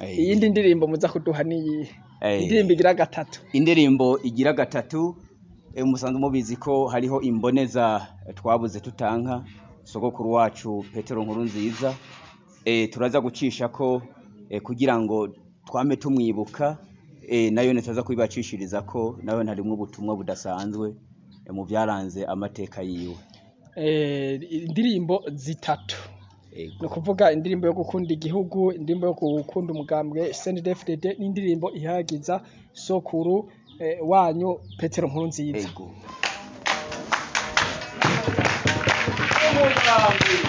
Eh, iyindi ndirimbo muza kuduha niyihe eh, indirimbo igira gatatu indirimbo igira gatatu eh, musanzwe mubizi ko hariho imboneza eh, twabuze tutanka sogokuru wacu petero nkuru nziza eh, turaza gucisha ko eh, kugira ngo twame tumwibuka eh, nayo nitaza kubibacishiriza ko nayo ntarimwo ubutumwa budasanzwe eh, mu byaranze amateka yiwe Eh, indirimbo zitatu Ego. ni ukuvuga indirimbo yo gukunda igihugu indirimbo yo gukunda umugambwe CNDD-FDD n'indirimbo ihayagiza sokuru eh, wanyu petero nkuru nziza Ego.